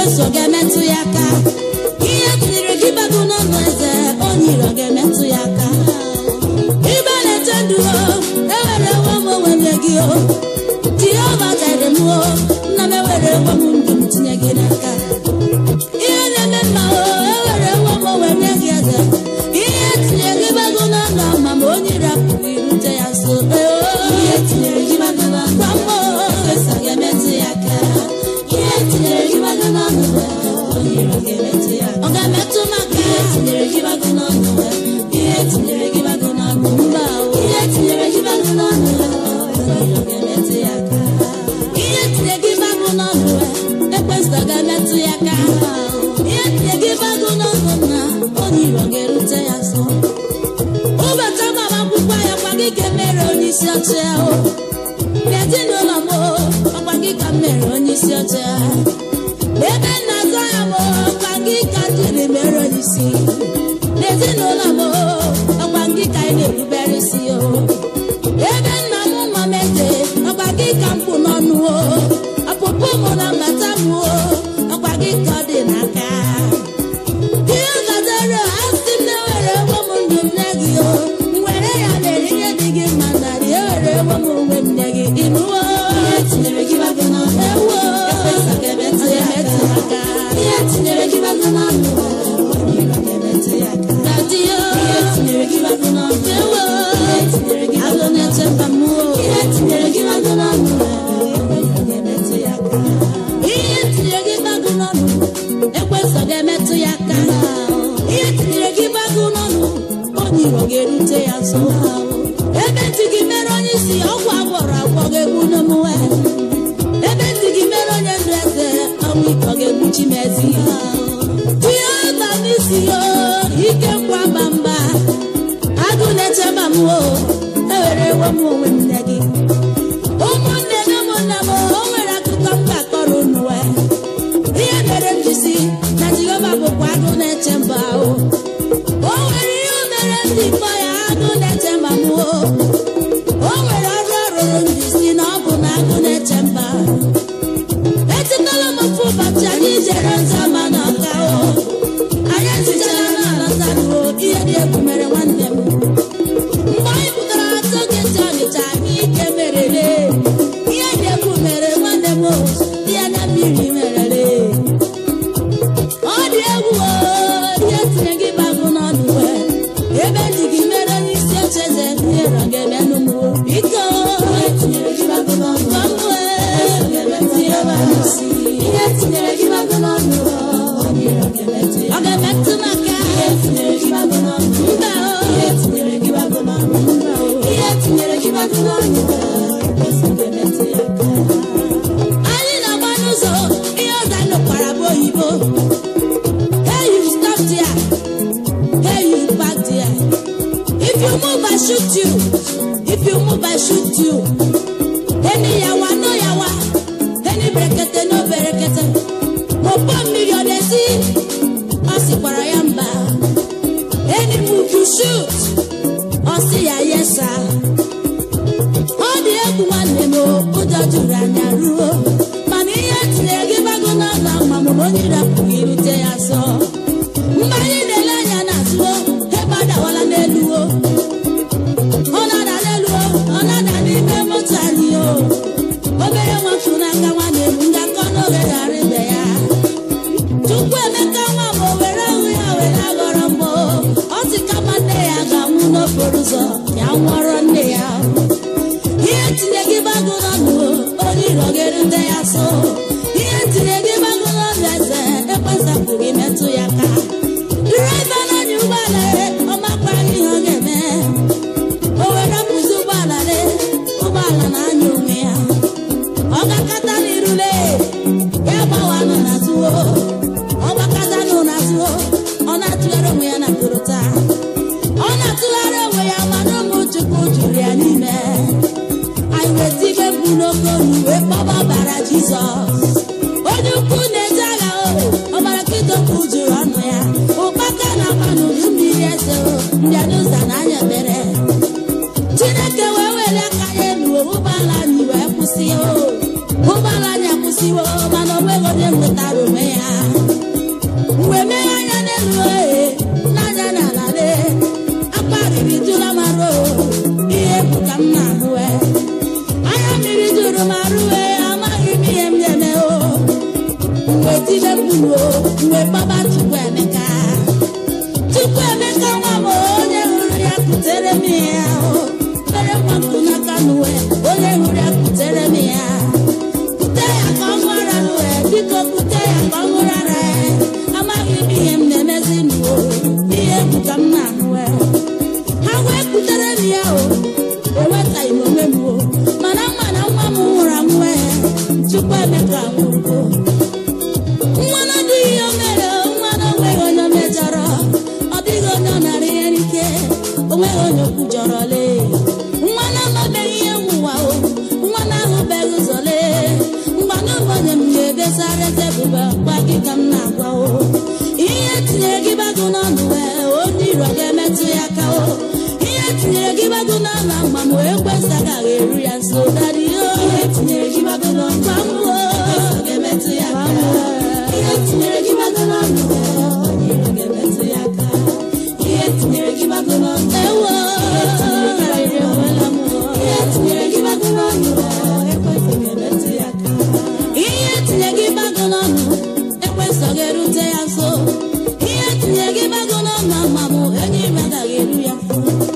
ekweso ga-emetụ ya aka ihe tinyere gị bago n'ọnụ eze onye iro ga-emetụ ya aka ibe na-eche ndụ o ewere ewe m onwe nye gị o jehova gaire m o nna m ewere ewe m ndụ m tinye gị n'aka ihe na-eme mma o ewere ewe m onwe nye gị eze ihe tinyere gị bago n'ọnụ ma ma onye iro apụghị irute ya nso ihe tinyere gị bago n'ọnụ gwa m o ekweso ga-emetụ ya aka ihe tinyere gị bago n'ọnụ onye iro ga-emetụ ya aka ọ ga-emetụ maka ihe tinyere gị bago n'ọnụ ihe tinyere gị bago n'ọnụ mba o ihe tinyere gị bago n'ọnụ onye iro ga-emetụ ya aka ihe tinye gị bago n'ọnụ ekwesịrị ga-emetụ ya aka ihe tinye gị bago n'ọnụ na onye iro ga-erute ya nso ụbọchị agbamakwụkwọ ya kwa gị ka mere onye isi oche ahụ n'ezinụlọ m ọkwa gị ka mere onye isi oche ebe nna zọ ya m ọkwa gị ka jiri mere onye isi n'ezinụlọ m ọkwa gị ka ị na-erubere isi o ebe nna m nọ m eze ọkwa gị ka mkpụ n'ọnụ o ọpụpụ m na mbata m o ọkwa gị ka ọ dị n'aka ihe gazere asị m na-ewere ewe m ndụ m nye gị o m were ya mere ihe dị gị mma narị ewere ewe m onwe m nye gị ịnụwo ihe tinyere gị bago n'ọnụ ewo ekpesa ga-emetụ ya aka ihe tinyere gị bago n'ọnụ dadi yo ihe tinyere gị bago n'ọnụ ewo ihe tinyere gị bago na-eche mba m o ihe tinyere gị bago n'ọnụ ihe tinyere gị bago n'ọnụ ekwesọ ga-emetụ ya aka ihe tinyere gị bago n'ọnụ onye iro ga-erute ya nso ebe ntị gị mere onye isi ọgwụ agwọrọ agwọ ga-egbu n'omume ebe ntị gị mere onye ndụ eze ọnwụ ike ọ ga-egbuchi m ezi ihe ọba n'isi yo ike ngwa mba mba agụ na-echeba m o ewere ewe m onwe m nne gị ụmụnne na ụmụnna m o nwere akụkọ m ga-akọrọ unu wee ihe mere m ji si na jehova bụkwa agụ na-eche mba ahụ o nwere ihe o mere ndị mkpọ ya agụ na-eche mba m o o nwere ọrụ ọ rụrụ m ji si na ọ bụ na agụ na-eche mba echetala m ofu ụbọchị anyị jere nzama na ọka o anyị esichara na alọtaruo ihe dị egwu mere nwanne m mgbe anyị pụtara atọ geti ọnịcha anyị ike merele ihe dị egwu mere nwanne m o ihe na mmiri merele ọ dị egwu o ihe tinye gị bagụ n'ọnụ wee ebe dị gị mere onye isi oche eze ihe rọ ga-eme n'ụmụ biko ihe tinyere gị bagụ n'ọnụ gwa m wee ihe tinyere gị bagụ n'ọnụ ọ ga-emetụ maka ihe tinyere gị bagụ n'ọnụ mba o ihe tinyere gị bagụ n'ọnụ mba o ihe tinyere gị bagụ n'ọnụ anyị na-agba n'ụzọ ihe ọza nụkwara bụ oyibo hey you stop there hey you back there if you move I shoot you if you move I shoot you eni yawa no yawa eni berekete no berekete mọpọ mmiri ọ na-esi ọ sịkwara ya mba eni move you shoot ọ sị ya yesa ọ dị egwu nwanne m o, ụjọ juru anya ruo mana ihe tinyere gị bago n'ọnụ ma mụ na onye rapụghị irute ya nso mgbe anyị na-ele anya n'azụ o, ebe adawala n'elu o ọ na-ada n'elu o, ọ na-ada n'ime moto anyị o obere nwatụ n'aka nwanne m ngakọ n'oge ghara ibe ya chukwu emeka nwa m o were ahụ ya were aghọrọ mbọ ọ sị kama nne ya ga-anwụ n'okporo ụzọ ya nwụọrọ nne ya ihe tinye gị bagụ n'ọnụ onye iro ga-erute ya so ihe tinye gị bagụ n'ọnụ eze ekwesapụghị metụ ya ka draiva n'anya ụgbọala ya ọmakwaghị ihe ọ ga-eme o were pụzi ụgbọala le ụgbọala na-anya onwe ya ọ gakọta n'irule ya gbawanụ na zuo ọ gbakọtanụ na zuo ọ na-atụgharị onwe ya na korota ọ na-atụgharị onwe ya mana ụmụ chukwu juru ya n'ime anyị weta ibe bụ n'oke olu wee kpọba ọbara jizọs onye ukwu na-eje agha o ọbara kidokwu juru ọnụ ya ụkpaka na-agba n'udu mmiri eze o mbịado ụzọ na anya ebere chineke wee were aka ya elu ụgbọala anyị wee kwụsị o ụgbọala anyị akwụsịwo mana onweghị onye nwetara onwe ya wee kpọba Chukwu Emeka Chukwu Emeka nwa m onye hụrụ ya kutere m ya o mere nwa m n'aka n'uwe onye hụrụ ya kutere m ya kute ya ka ọ ṅụọra n'uwe biko kute ya ka ọ ṅụrara ya amaghị m ihe m na-emezi n'uwe ihe egwu ka m na-ahụwe ha wee kutere m ya o ewetaghị m onwe m o mana mma na nwa m nwụrụ anwụ ya Chukwu Emeka nwụrụgo nwa na adịghị ihe o mere nwa na onweghị onye o mejọrọ ọ dịghị onye ọ nara ihe n'ike onweghị onye okwu jọrọ lee nwa na amabeghị ihe nwụwa o nwa na ahụbeghị ụzọ lee mgbanụ onye m na-ebesara tebụl gwa gị ka m na-agwa o ihe tinyere gị bagụ n'ọnụ wee onye iro ga-emetụ ya aka o ihe tinyere gị bagụ n'ọnụ agba m wee kwesa agaghị eru ya nso dadị o ihe tinyere gị bagụ n'ọnụ gwa m o ga-emetụ ya aka ihe tinyere gị bagụ n'ọnụ wee onye iro ga-emetụ ya aka ihe tinyere gị bagụ n'ọnụ ewo ihe tinyere gị bagụ n'ọnụ wee ekwesịghị emetụ ya aka ihe tinye gị bagụ n'ọnụ ekwesịghị erute ya nso ihe tinye gị bagụ n'ọnụ ama m enyi m agaghị eru ya nso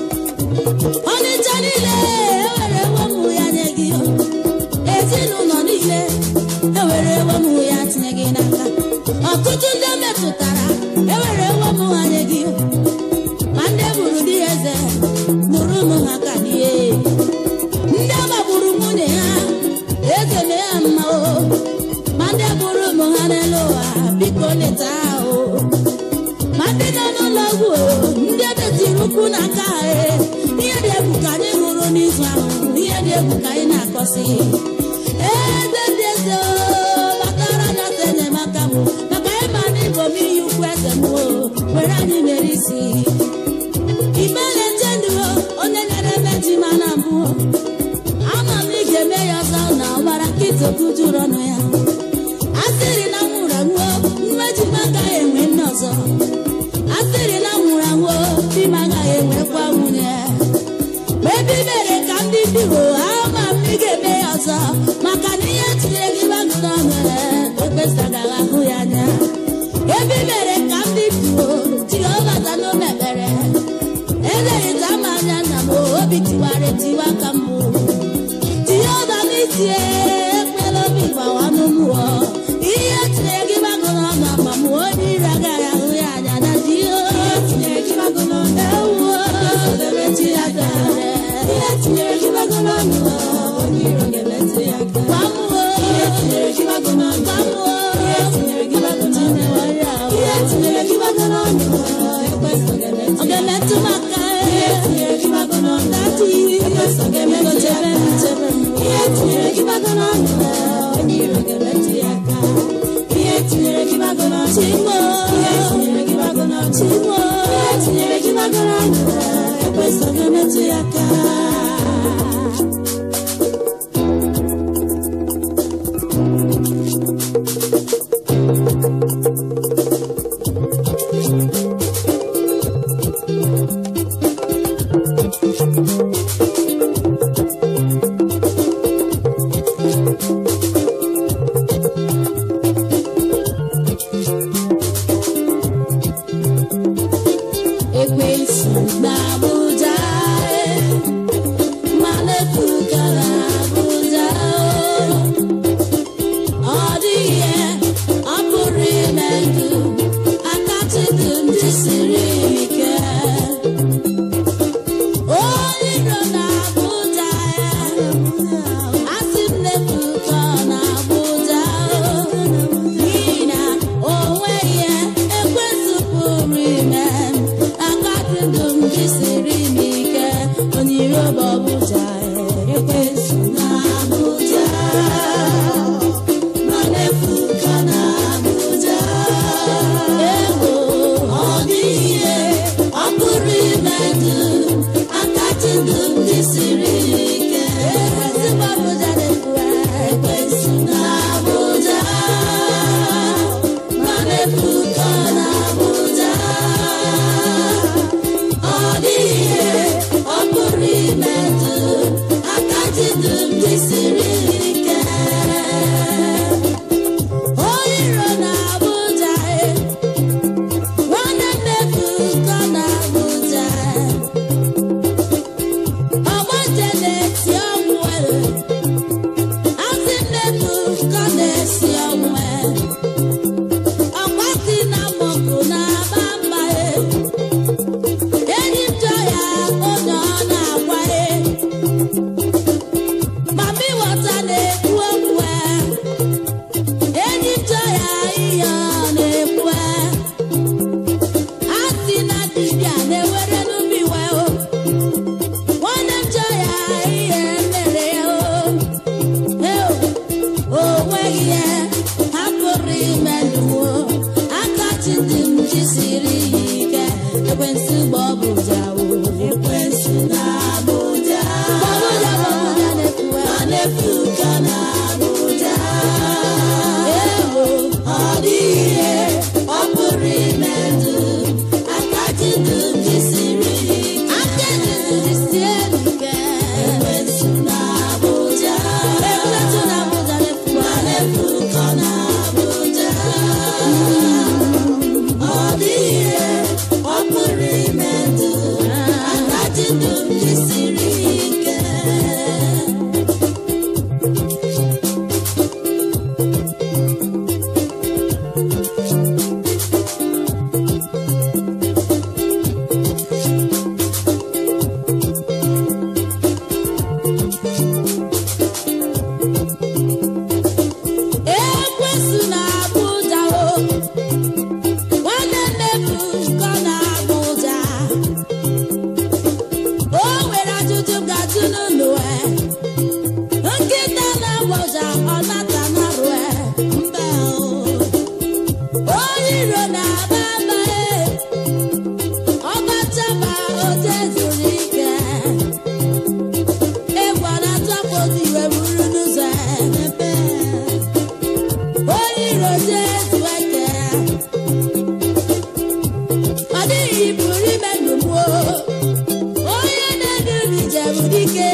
ọnịcha niile ewere ewemụ ya nye gị ezinụlọ niile ewere ewemụ ya tinye gị n'aka ọtụtụ ndị metụtara ewere ewemụ ha nye gị ma ndị bụrụ di eze mụrụ ụmụ ha ka die ndị agbagburu nwunye ha eze mee ha mma o ma ndị bụrụ ụmụ ha n'elu ụwa biko leta ha o ma ndị nọ n'ụlọ ọgwụ o ndị edetiri ụkwụ n'aka ha e ihe dị egwu ka anyị hụrụ n'izu ahụ ihe dị egwu ka anyị na-akọsị eze dị eze o batara na ata enyemaka m maka ịma na ịbụ m iyi ukwu eze m o were anyị mere isi ime na-eche ndụ o onye nyere meji ma na mbụ o ama m ị ga-eme ya ọzọ na ọgbara nkịtị okwu juru ọnụ ya a sịrị na nwụrụ anwụ mmeji m agaghị enwe nne ọzọ a sịrị na nwụrụ anwụ di m agaghị enwekwa nwunye ma ebe i mere ka ndị dị ho ama m ị ga-eme ya ọzọ maka na ihe tinyere gị bagụ n'ọnụ ekpesagaghị ahụ ya anya ebe i mere ka ndị dị ho jehova zanụ mekpere elerịta m anya nna m obi tiwara etiwa ka mbụ jehova n'isi ekwela obi gbawa n'ụmụọ ihe tinyere gị bagụ n'ọnụ ama m onye ire agaghị ahụ ya anya na jehova tinyere gị bagụ n'ọnụ ewuo emechi ya dere ihe tinyere gị bagụ n'ọnụ onye iro ga-emetụ ya aka gwa m o ihe tinyere gị bagụ n'ọnụ gwa m o ihe tinyere gị bagụ n'ọnụ ihe tinyere gị bagụ n'ọnụ ekwesị ọ ga-emetụ m aka ihe tinyere gị bagụ n'ọnụ dati ekwesị ọ ga-emetụ chebe m chebe m ihe tinyere gị bagụ n'ọnụ onye iro ga-emetụ ya aka ihe tinyere gị bagụ n'ọnụ chimo ihe tinyere gị bagụ n'ọnụ chimo ihe tinyere gị bagụ n'ọnụ ekwesị ọ ga-emetụ ya aka ekwensu na Abuja e, ma na-efu ekwesu na-abụ ụja o nwanne nnefu nkọ na-abụ ụja o nwere ajụjụ ga-ajụ n'ụlọ e nkịta na-abụ ụja ọ nata na rue mba o onye iro na-aba aba e ọgbachaba oje zuru ike egwu na-atọpụ iwe buru n'ụzọ emepe onye iro jesu eke ọ dịghị buru ime ndụgbuo onye na-edu m njem dike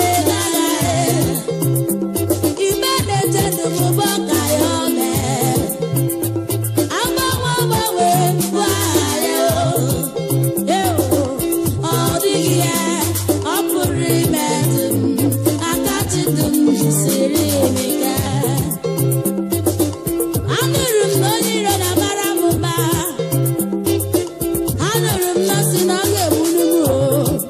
n'aghaghị ime na-eche ndụmụbọ ka ya ọ mee agbanwe agbanwe mbụ aha ya o Ewo, ọ dịghị ya ọ pụrụ ime ndụ m aka chidụ m jisiri m ike anụrụ m na onye iro na-amara m mma anụrụ m na si na ọ ga-egburu m o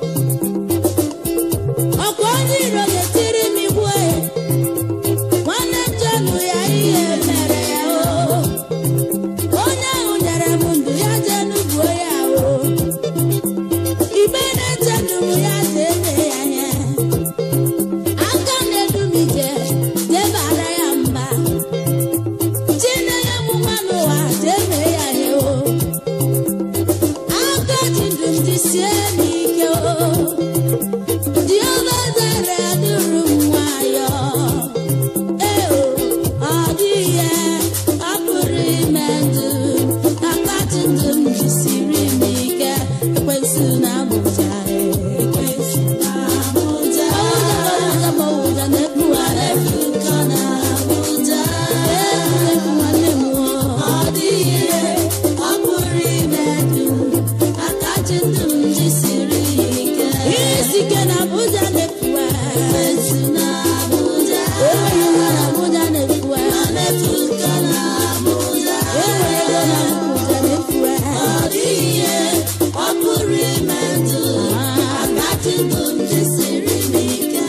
ọkwa onye iro ga-etiri m igwe nwanne njenụ ya ihe mere ya o onye ahụ nyere m ndụ ya jee n'ugbo ya o igbe na-eche ndụ m ya jee mee ya ihe aka na-edu m ije debara ya mba chinenye m nwa n'ụwa jee mee ya ihe o aka ji ndụ m jisie m ike o jehova zere duru m nwayọ ee o ọ dịghị ihe ọ pụrụ ime ndụ aka ji ndụ m jisiri m ike ekwensu na abụja ekwensu na abụja ụja ma ụja na-ekpu na-ekpu nkọ na abụja ekpu nwanne m ọ dịghị ihe ọ pụrụ ime ndụ aka ji ndụ m jisiri ya ike isi ike na abụja na-ekpu ekwensu na abụja enweghị nwa na abụja na-ekpu na-ekpu nkọ na abụja enweghị ego na abụja na-ekpu ọ dịghị ihe ọ pụrụ ime ndụ aka ji ndụ m jisiri m ike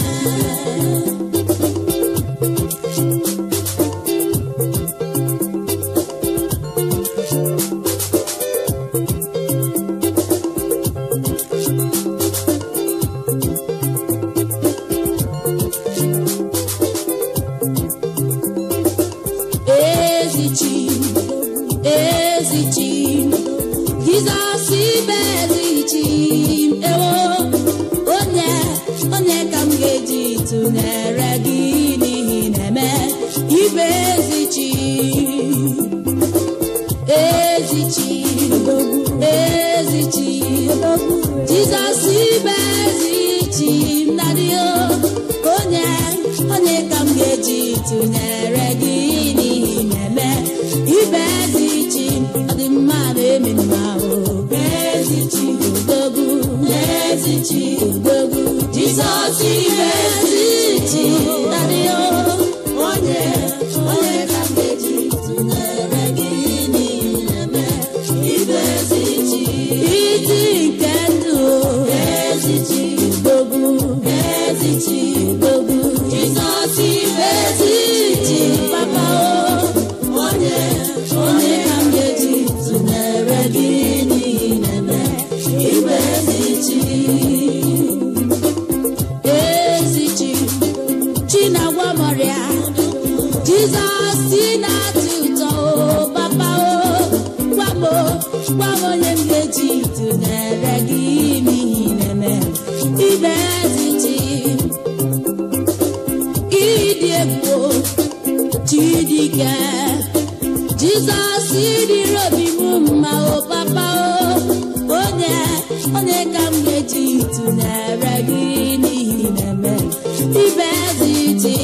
ezichi ezichi jizọs ibe ezichi ewo onye onye ka m ga-eji tụnyere gị n'ihi na-eme ibe ezichi ezichi ezichi jizọs ibe ezichi nadio onye onye ka m ga-eji tụnyere gị n'ihi na-eme ibe ezichi ọ dị mma na-eme mma o ezichi odogwu ezichi odogwu jizọs ibe ezichi nadio onye onye ka m ga-eji tụnyere gị n'ihi na-eme ibe ezichi iti nke ndụ ezichi odogwu ezichi odogwu jizọs ibe ezichi papa o onye onye ka m ga-eji tụnyere gị n'ihi na-eme ibe ezichi ezichi chinagwa mọrịa jizọs si na-atụ ụtọ o papa o gwa m o, gwa m onye m ga-eji tụnyere gị n'ihi na-eme ibe ezichi ịdị egwu o, chidike jizọs dịrị obi m mma o papa o onye onye ka m ga-eji tụnyere gị n'ihi na-eme ibe eziti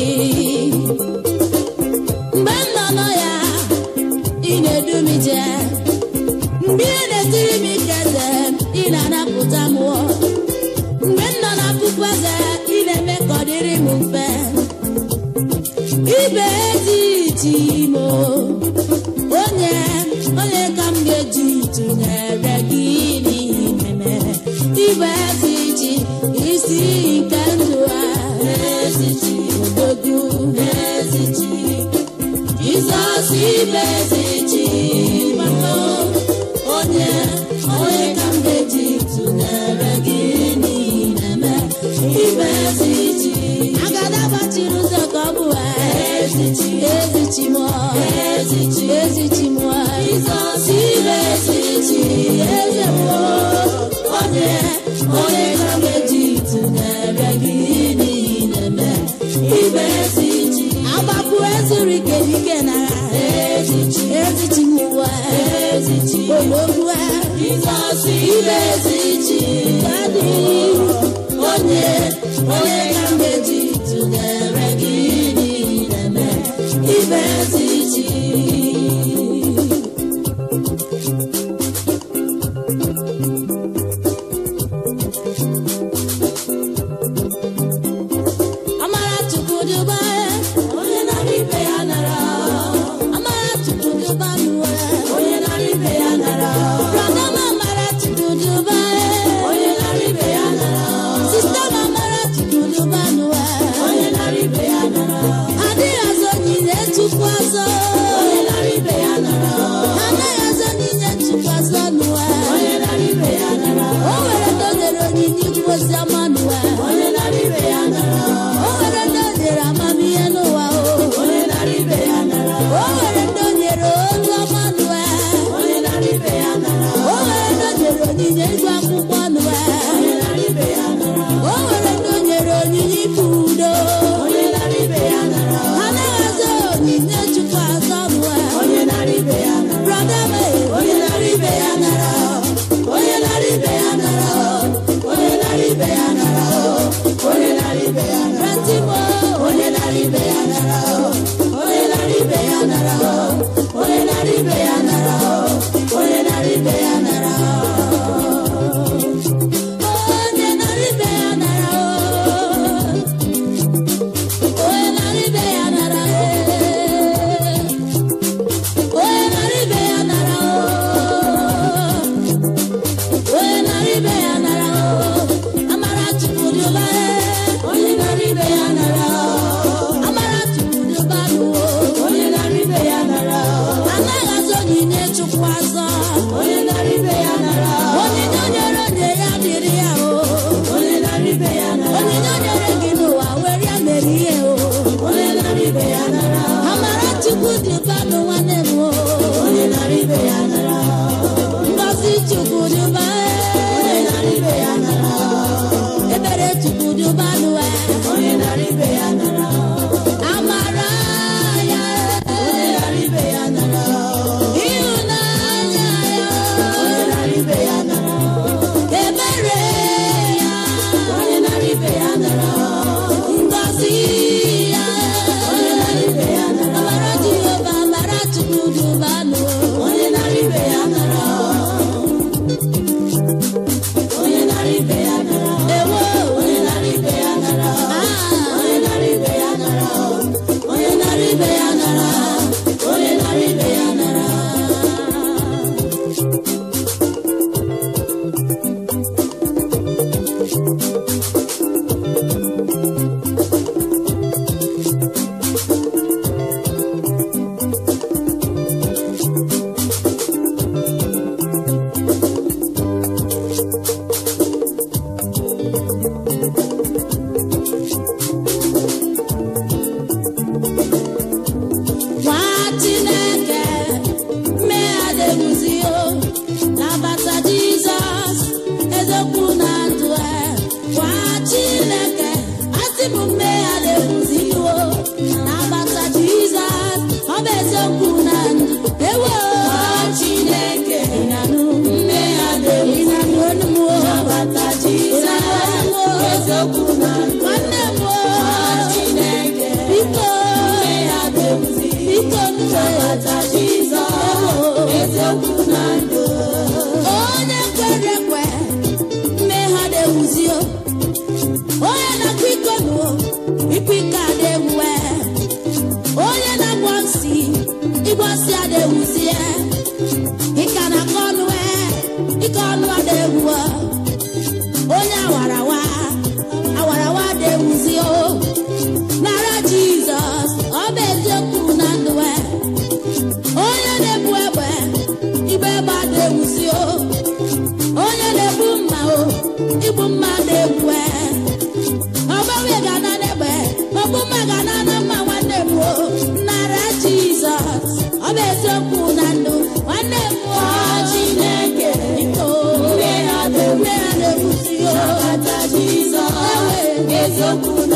mgbe m nọ nọ ya ị na-edu m ije mgbe ị na-etiri m ike eze ị na-anapụta m ụọ. mgbe m nọ na puku eze ị na-eme ka ọ dịrị m mfe ibe ezi chimo onye onye ka m ga-eji tụnyere gị n'ime ibe ezi chi isi nke ndụ a ezi chi odogwu ezi chi Jizọs ibe ezi chi mama onye onye ka m ga-eji tụnyere gị n'ime ibe ezi chi agada gbachiri ụzọ ka ọ bụ ezi chi ezi chi mụọ ezi chi ezi chi mụọ Jizọs ibe ezi chi eze mụọ onye onye ka m ga-eji tụnyere gị n'ime ibe ezi chi agbapụ ezuru ike ike na ezi chi ezi chi mụwa ezi chi ologbu Jizọs ibe ezi chi adị onye onye ka m ga-eji tụnyere gị n'ime ibe ezi chi Amara Chukwu dịba onye nara ibe ya nara Amara Chukwu dịba n'ụwa onye nara ibe ya nara Brọda m Amara Chukwu dịba onye nara ibe ya nara Sista m Amara Chukwu dịba n'ụwa onye nara ibe ya nara Adịghị azọ onyinye Chukwu azọ onye nara ibe ya nara Anaghị azọ onyinye Chukwu azọ n'ụwa onye nara ibe ya nara O nwere ndị o nyere onyinye ikwu ozi ọma n'ụwa onye nara ibe ya nara o nwere ndị o nyere amamihe n'ụwa o onye nara ibe ya nara o nwere ndị o nyere olu ọma n'ụwa onye nara ibe ya nara o nwere ndị o nyere onyinye ịgụ akwụkwọ n'ụwa onye nara ibe ya nara o nwere ndị o nyere onyinye ife udo onye nara ibe ya nara ha anaghị azọ onyinye chukwu azọ n'ụwa onye nara ibe ya nara brọda m onye nara ibe ya nara onye nara ibe ya nara onye nara ibe ya nara onye nara ibe ya nara Ratimo onye nara ibe ya nara onye nara ibe ya nara onye nara ibe ya nara onye nara ibe ya nara onye nara ibe ya nara onye nara ibe ya nara onye nara ibe ya nara onye nara ibe ya nara amara chukwu dị ụba onye nara ibe ya nara amara chukwu dị ụba n'ụwa onye nara ibe ya nara anaghị azọ onyinye chukwu azọ onye nara ibe ya nara onyinye o nyere onye ya dịrị ya o onye nara ibe ya nara onyinye o nyere gị n'ụwa were ya mere ihe o onye nara ibe ya nara amara chukwu dị ụba n'ụwa na-eme o onye nara ibe ya nara ngọzi chukwu dị ụba onye nara ibe ya nara ebere chukwu dị ụba n'ụwa onye nara ibe ya nara amara ya onye nara ibe ya nara ịhụnanya ya onye nara ibe ya nara ebere ya onye nara ibe ya nara ngọzi ya onye nara ibe ya nara amara jehova amara chukwu dị ụba n'ụwa onye nara ibe ya nara onye nara ibe ya nara ewo onye nara ibe ya nara onye nara ibe ya nara onye nara ibe ya nara onye nara ibe ya nara nwa chineke mmegharịrụzi o nabata jizọs eziokwu na ndụ e nwa chineke asị m mmegharịrụzi o nabata jizọs ọ bụ eziokwu na ndụ ewo chineke ịnanụ mmegharịrụzi ịnanụ onu m o nabata jizọs eziokwu na ndụ nwanne m o chineke biko biko nnabata Jizọs eziokwu na ndụ onye kwere ekwe mmehie na-ewuzi o onye na-akwa iko nụ ikwu ike a na-ewuwe onye na-agwọ nsị asị adewuzie ịka na aka ọnụ e ike ọnụ adewu onye awarawa awarawa adewuzi o nara jizọs ọ bụ eziokwu na ndụ e onye na-ebu egbe igbe egbe adewuzi o onye na-ebu mma o igbu mma na-egbu e ọgbanwe ga-ana n'egbe ọgbụ mma ga-ana na mma nwanne m o nara jizọs ọ bụ eziokwu na ndụ nwanne m o chineke biko ndị ha na-egbusi o Nabata Jizọs, eziokwu